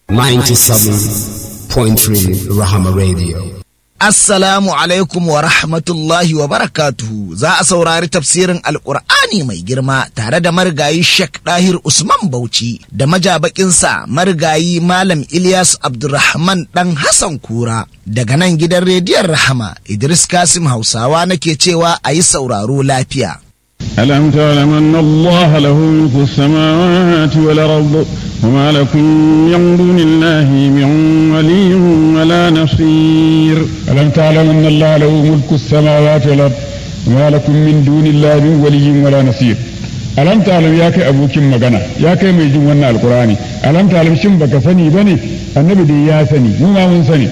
97.3 Rahama Radio. Assalamu alaikum wa rahmatullahi wa barakatuhu za a saurari tafsirin Alƙur'ani mai girma tare da marigayi Sheikh Dahir Usman Bauchi da majabakinsa marigayi Malam Ilyas Abdulrahman ɗan Hassan Kura daga nan gidan rediyon Rahama Idris Kasim Hausawa nake cewa a yi sauraro lafiya. ألم تعلم أن الله له ملك السماوات والأرض وما لكم من دون الله من ولي ولا نصير ألم تعلم أن الله له ملك السماوات والأرض وما لكم من دون الله من ولي ولا نصير ألم تعلم يا كي أبوك مغنى يا كي ميجون ونا القرآن ألم تعلم شن بك سني بني النبي دي يا سني مو ما من سني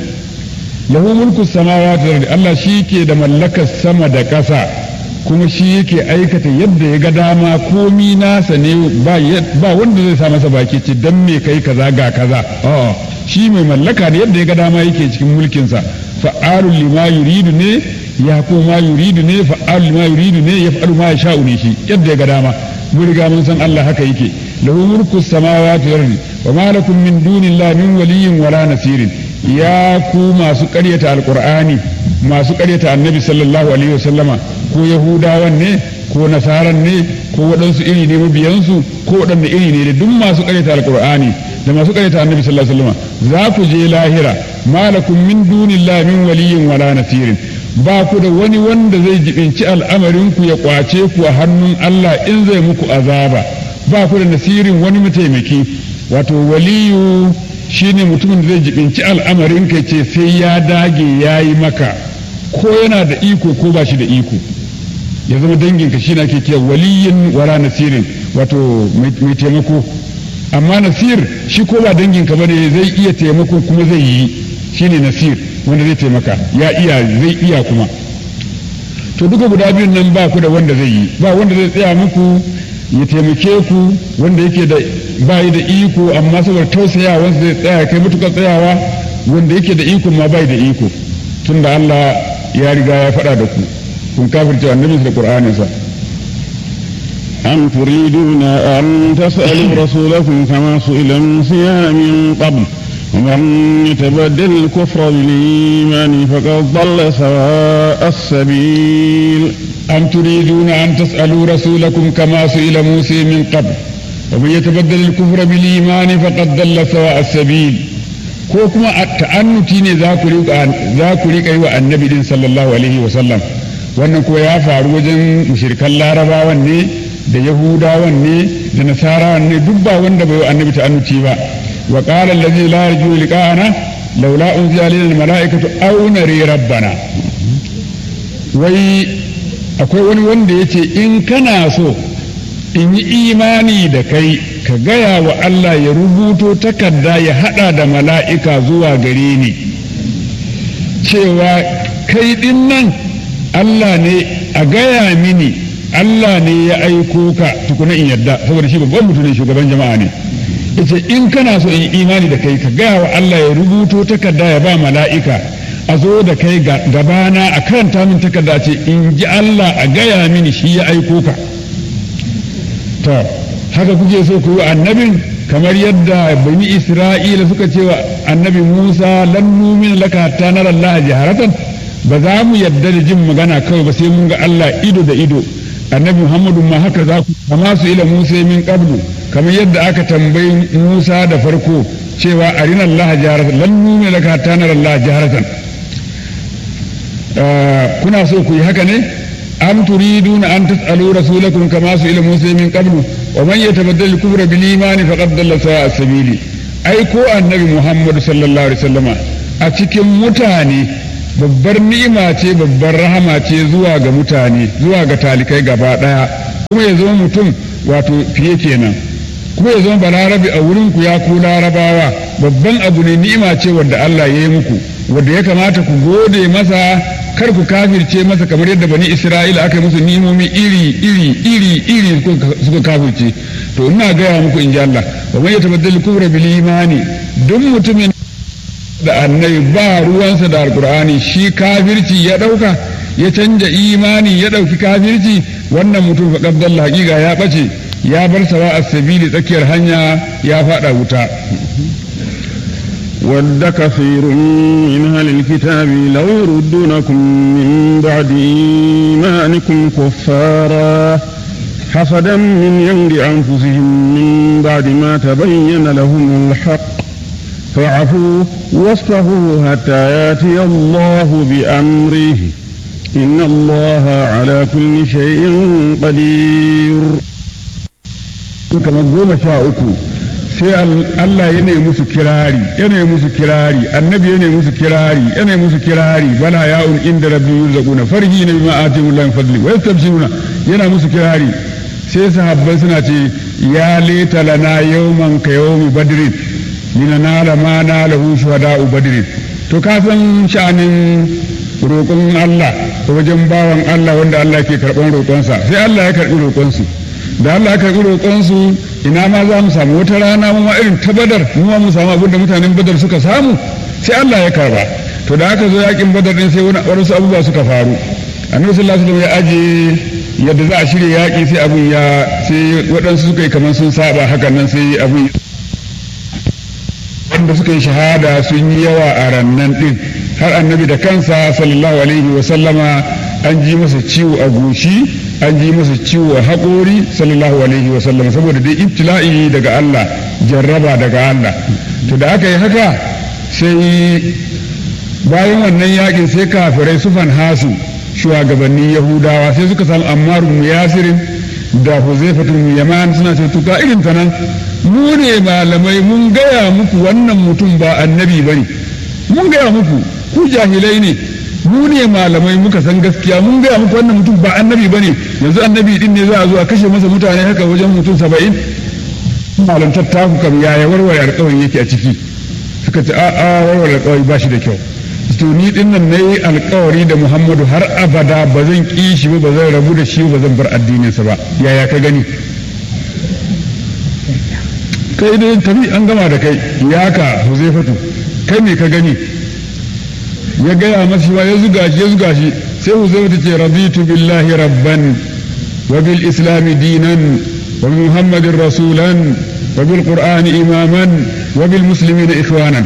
له ملك السماوات والأرض الله شيكي دملك السما دكسا kuma shi yake aikata yadda ya ga dama komi nasa ne ba wanda zai sa masa baki ce dan me kai kaza ga kaza shi mai mallaka ne yadda ya ga dama yake cikin mulkinsa fa'alul lima yuridu ne ya ko ma yuridu ne fa'alul lima yuridu ne ya fa'alu ma sha'u ne shi yadda ya ga dama mun riga mun san Allah haka yake lahu mulku samawati wal ardi wa ma lakum min dunillahi min waliyyin wala nasirin ya ku masu ƙaryata alqur'ani masu ƙaryata annabi sallallahu alaihi wasallama ko yahudawan ne ko nasaran ne ko waɗansu iri ne mabiyansu ko waɗanne iri ne da duk masu ƙaryata alqur'ani da masu ƙaryata annabi sallallahu alaihi wasallama za ku je lahira malakum min dunillahi min waliyyin wala nasirin ba ku da wani wanda zai jibinci al'amarin ku ya kwace ku a hannun Allah in zai muku azaba ba ku da nasirin wani mataimaki wato waliyu shine mutumin da zai jibinci al'amarin ka ce sai ya dage ya yi maka ko yana da iko ko ba shi da iko ya zama danginka shi na ke kiyar waliyin wala nasirin wato mai taimako amma nasir shi ko ba danginka ba ne zai iya taimako kuma zai yi shine nasir wanda zai taimaka ya iya zai iya kuma to duka guda biyun nan ba ku da wanda zai yi ba wanda zai tsaya muku ya taimake ku wanda yake da bayi da iko amma saboda tausayawa zai tsaya kai matukar tsayawa wanda yake da iko ma bai da iko tunda Allah ya riga ya faɗa da ku kun kafirce annabi da Qur'aninsa أم تريدون أن تسألوا رسولكم كما سئل موسى من قبل ومن يتبدل الكفر بالإيمان فقد ضل سواء السبيل أم تريدون أن تسألوا رسولكم كما سئل موسى من قبل ومن يتبدل الكفر بالإيمان فقد ضل سواء السبيل ko kuma ta'annuti ne za ku riƙa yi wa annabi din sallallahu alaihi wasallam wannan ko ya faru wajen mushrikan larabawan ne da yahudawan ne da nasarawan ne duk ba wanda bai wa annabi ta'annuti ba wa qala allazi la yarju liqa'ana laula unzila alaina almala'ikatu aw nari rabbana wai akwai wani wanda yace in kana so in yi imani da kai ka gaya wa Allah ya rubuto takarda ya hada da mala'ika zuwa gare ni cewa kai din nan Allah ne a gaya mini Allah ne ya aiko ka tukuna in yadda saboda shi babban mutum ne shugaban jama'a ne yace in kana so in imani da kai ka gaya wa Allah ya rubuto takarda ya ba mala'ika a zo da kai gabana a karanta min takarda ce in ji Allah a gaya mini shi ya aiko ka to haka kuke so ku yi annabin kamar yadda bani isra'ila suka ce wa annabi musa lan numin laka hatta nara allah jaharatan ba za mu yadda da jin magana kawai ba sai mun ga allah ido da ido annabi muhammadu ma haka za ku kama su ila musa min qablu kamar yadda aka tambayi musa da farko cewa arina allah jaharatan lan numin laka hatta nara allah jaharatan kuna so ku yi haka ne أم تريدون أن تسألوا رسولكم كما سئل موسى من قبل ومن يتبدل الكفر بالإيمان فقد ضل سواء السبيل أي كو النبي محمد صلى الله عليه وسلم أتكم متاني babbar ni'ima ce babbar rahama ce zuwa ga mutane zuwa ga talikai gaba daya kuma ya zama mutum wato fiye kenan kuma ya zama balarabi a wurin ku ya ku larabawa babban abu ne ni'ima ce wadda Allah ya yi muku wadda ya kamata ku gode masa kar ku kafirce masa kamar yadda bani isra'ila aka yi musu nimomi iri iri iri iri suka kafirce to ina gaya muku in ji Allah wa man yatabaddal kufra bil imani duk mutumin da annabi ba ruwansa da alqur'ani shi kafirci ya dauka ya canja imani ya dauki kafirci wannan mutum fa qabdal haqiqa ya bace ya bar sawa as-sabili tsakiyar hanya ya fada wuta ود كثير من أهل الكتاب لو يردونكم من بعد إيمانكم كفارا حسدا من عند أنفسهم من بعد ما تبين لهم الحق فاعفوا واصفحوا حتى ياتي الله بأمره إن الله على كل شيء قدير كما قوم شاءكم sai Allah ya ne musu kirari ya ne musu kirari annabi ya ne musu kirari ya ne musu kirari bala ya'un inda rabbi yurzaquna farhi na bima atimu lan fadli wa yastabshiruna yana musu kirari sai sahabbai suna ce ya leta lana yawman ka yawmi badrin linanala ma nalahu shuhada'u badrin to ka san sha'anin roƙon Allah wajen bawan Allah wanda Allah ke karɓan roƙonsa sai Allah ya karɓi roƙonsu da Allah ya karɓi roƙonsu ina ma za mu samu wata rana mu ma irin ta badar mu ma mu samu abin da mutanen badar suka samu sai Allah ya karba to da aka zo yakin badar din sai wani wasu abubuwa suka faru annabi sallallahu alaihi wasallam ya aje yadda za a shirya yaki sai abun ya sai waɗansu suka yi kamar sun saba hakan nan sai abun wanda suka yi shahada sun yi yawa a rannan din har annabi da kansa sallallahu alaihi wasallama an ji masa ciwo a goshi an ji masa ciwo a haƙori sallallahu alaihi wa sallam saboda dai ibtila'i daga Allah jarraba daga Allah to da aka yi haka sai bayan wannan yakin sai kafirai sufan hasu shugabannin yahudawa sai suka samu ammaru mu yasirin da huzaifatun mu yaman suna ce tuka irin ta nan mu ne malamai mun gaya muku wannan mutum ba annabi bane mun gaya muku ku jahilai ne mu ne malamai muka san gaskiya mun gaya muku wannan mutum ba annabi bane yanzu annabi din ne za a zo a kashe masa mutane haka wajen mutum saba'in malantar taku kam yaya warware alkawari yake a ciki suka ce a a warware alkawari ba shi da kyau to ni din nan nayi alkawari da Muhammadu har abada ba zan ki shi ba ba zan rabu da shi ba zan bar addininsa ba yaya ka gani kai dai tafi an gama da kai ya ka Huzaifatu kai me ka gani ya gaya masa shi ya zuga shi ya zuga shi sai Huzaifa ce raditu billahi rabban wa bil islami dinan wa bi muhammadin rasulan wa bil qur'ani imaman wa bil muslimina ikhwanan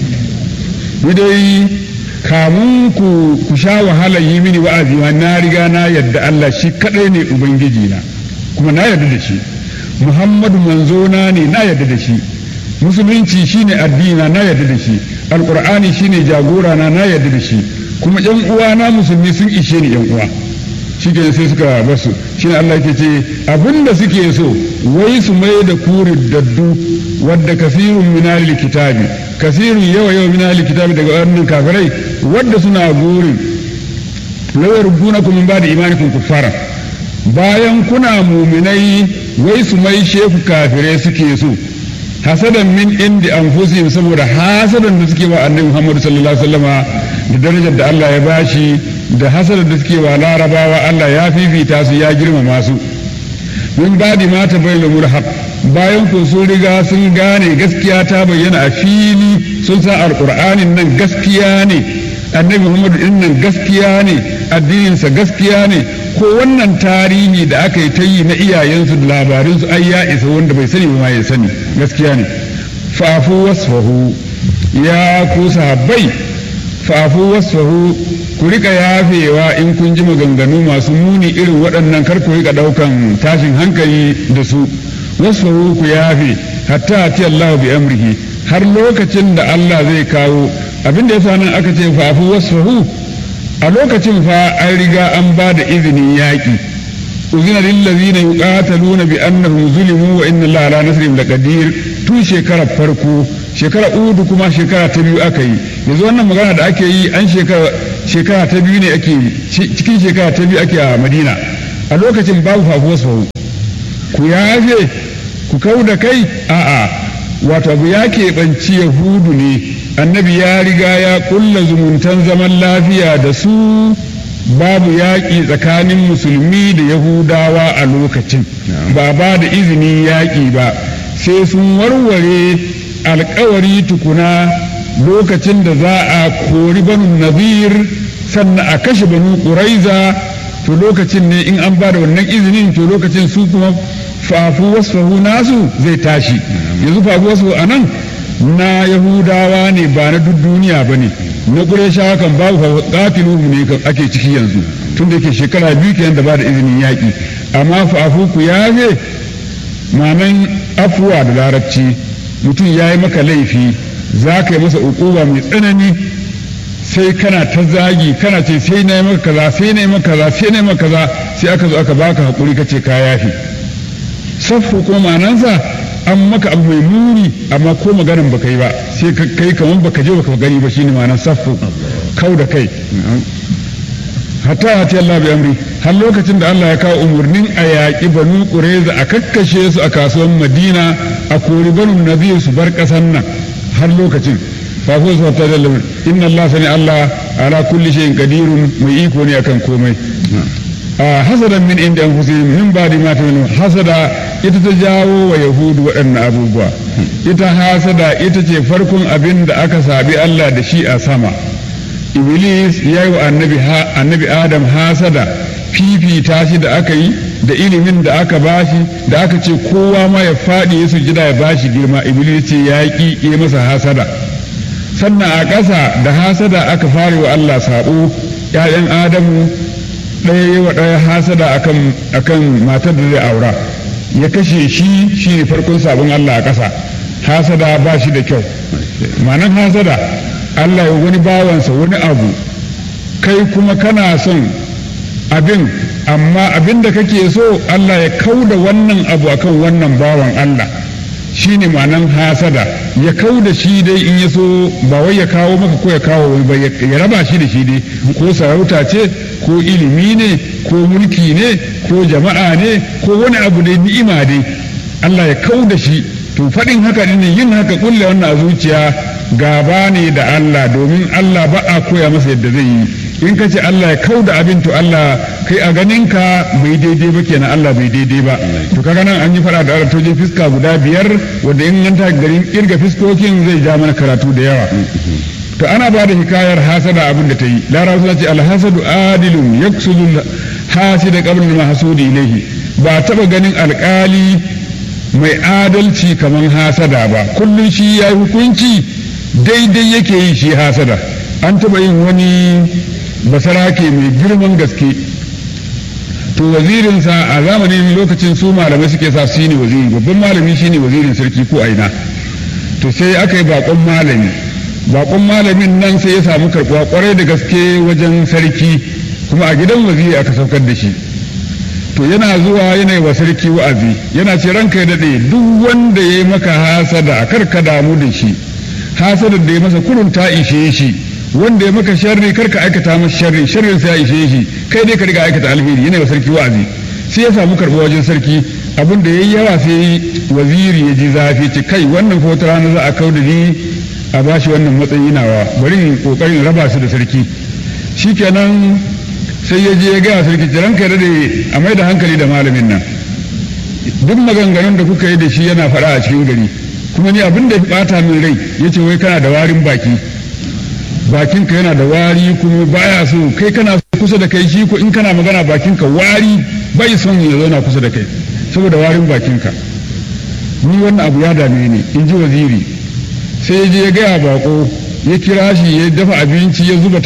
ni dai kamun ku ku sha wahala yi mini wa'azi wa na riga na yadda Allah shi kadai ne ubangiji na kuma na yadda da shi muhammadu manzona ne na yadda da shi musulunci shine addina na yadda da shi alqur'ani shine jagora na na yadda da shi kuma yan uwa na musulmi sun ishe ni yan uwa shi ke sai suka basu shine Allah ke ce abinda suke so wai su mai da kuri daddu wadda kasirun minalil kitabi kasirun yawa yawa minalil kitabi daga wannan kafirai wadda suna gurin lawar rubuna kuma ba da imanikun kuffara bayan kuna muminai wai su mai shefu kafirai suke so hasadan min indi anfusihim saboda hasadan da suke wa annabi Muhammad sallallahu alaihi wasallama da darajar da Allah ya bashi da hasadan da suke wa larabawa Allah ya fifita su ya girmama su min badi ma ta bayyana mulhaq bayan ko sun riga sun gane gaskiya ta bayyana a fili sun san alqur'anin nan gaskiya ne annabi Muhammad din nan gaskiya ne addininsa gaskiya ne ko wannan tarihi da aka yi ta yi na iyayensu da labarinsu ai ya isa wanda bai sani ba ya sani gaskiya ne fafu wasfahu ya ku sahabbai fafu wasfahu ku rika yafewa in kun ji maganganu masu muni irin waɗannan kar ku rika ɗaukan tashin hankali da su wasfahu ku yafe hatta ati Allah bi amrihi har lokacin da Allah zai kawo abin da yasa nan aka ce fafu wasfahu a lokacin fa an riga an ba da izinin yaƙi uzina lillazina yuqataluna bi annahum zulimu wa inna allaha ala nasrihim laqadir tun shekarar farko shekara udu kuma shekara ta biyu aka yi yanzu wannan magana da ake yi an shekara shekara ta biyu ne ake cikin shekara ta biyu ake a madina a lokacin babu fafuwa sahu ku yafe ku kau da kai a'a wato abu ya keɓanci yahudu ne annabi ya riga ya kulla zumuntan zaman lafiya da su babu yaƙi tsakanin musulmi da yahudawa a lokacin ba ba da izinin yaƙi ba sai sun warware alkawari tukuna lokacin da za a kori banu nazir sannan a kashe banu ƙuraiza to lokacin ne in an ba da wannan izinin to lokacin su kuma fafu wasfahu nasu zai tashi yanzu fafu wasfahu a nan na yahudawa ne ba na duk duniya ba ne na ƙureshawa kan babu ƙatiluhu ne ake ciki yanzu tun da yake shekara biyu kenan da ba da izinin yaƙi amma fa'afu ku yafe manan afuwa da larabci mutum ya yi maka laifi za ka yi masa ukuba mai tsanani sai kana ta zagi kana ce sai na yi maka kaza sai na yi maka kaza sai na yi maka kaza sai aka zo aka baka hakuri ka ce ka yafi saffu ko manansa an maka abu mai muni amma ko maganan baka yi ba sai ka kai kaman baka je baka gani ba shine ma'anar saffu kau da kai hatta hati Allah bi amri har lokacin da Allah ya kawo umarnin a yaƙi banu ƙureza a kakkashe su a kasuwan Madina a kori banu nazir su bar ƙasan nan har lokacin fa ko su ta dalla inna Allah sani Allah ala kulli shay'in qadirun mai iko ne akan komai hasadan min inda anfusihim min ba'di ma tamanu hasada ita ta jawo wa yahudu waɗannan abubuwa ita hasada ita ce farkon abin da aka sabi Allah da shi a sama iblis ya yi wa annabi adam hasada fifita shi da aka yi da ilimin da aka bashi da aka ce kowa ma ya faɗi ya sujida ya bashi girma iblis ce ya ƙi ya masa hasada sannan a ƙasa da hasada aka fara wa Allah saɓo ‘ya'yan adamu ɗaya yi wa ɗaya hasada akan matar da zai aura ya kashe shi shi ne farkon sabon Allah a ƙasa hasada ba shi da kyau ma'anan hasada Allah ya wani bawansa wani abu kai kuma kana son abin amma abin da kake so Allah ya kauda wannan abu akan wannan bawan Allah shi ne ma'anan hasada ya kauda shi dai in ya so ba wai ya kawo maka ko ya kawo wani ba ya raba shi da shi dai ko sarauta ce ko ilimi ne ko mulki ne ko jama'a ne ko wani abu dai ni'ima dai Allah ya kauda shi to faɗin haka ne yin haka kulle wannan a zuciya gaba ne da Allah domin Allah ba a koya masa yadda zai yi in ka ce Allah ya kau da abin to Allah kai a ganin ka bai daidai ba kenan Allah bai daidai ba to kaga nan an yi fara da aratojin fiska guda biyar wanda in an ta garin kirga fiskokin zai ja mana karatu da yawa to ana ba da hikayar hasada abin da ta yi larabawa suna ce alhasadu adilun yaksudu hasida qabla al-mahsudi ilayhi ba taba ganin alkali mai adalci kamar hasada ba kullum shi ya yi hukunci daidai yake yi shi hasada an taɓa yin wani basarake mai girman gaske to wazirinsa a zamanin lokacin su malamai suke sa shi ne waziri babban malami shi ne wazirin sarki ko aina to sai aka yi bakon malami bakon malamin nan sai ya samu karɓuwa kwarai da gaske wajen sarki kuma a gidan waziri aka saukar da shi to yana zuwa yana yi wa sarki wa'azi yana ce ranka ya daɗe duk wanda ya yi maka hasada kar ka damu da shi hasadar da ya masa kurun ta ishe shi wanda ya maka sharri kar ka aikata masa sharri sharrin sai ya ishe shi kai dai ka riga aikata alheri yana yi wa sarki wa'azi sai ya samu karɓa wajen sarki abin da ya yi yawa sai waziri ya ji zafi ce kai wannan ko rana za a kau da ni a bashi wannan matsayi nawa bari in kokarin raba su da sarki shikenan sai ya je ya gaya sarki jiran kai dade a mai da hankali da malamin nan duk maganganun da kuka yi da shi yana faɗa a cikin gari kuma ni abin da ya bata min rai ya ce wai kana da warin baki bakinka yana da wari kuma baya so kai kana kusa da kai shi ko in kana magana bakinka wari bai son ya zauna kusa da kai saboda warin bakinka ni wannan abu ya dame ni in ji waziri sai ya je ya gaya bako ya kira shi ya dafa abinci ya zuba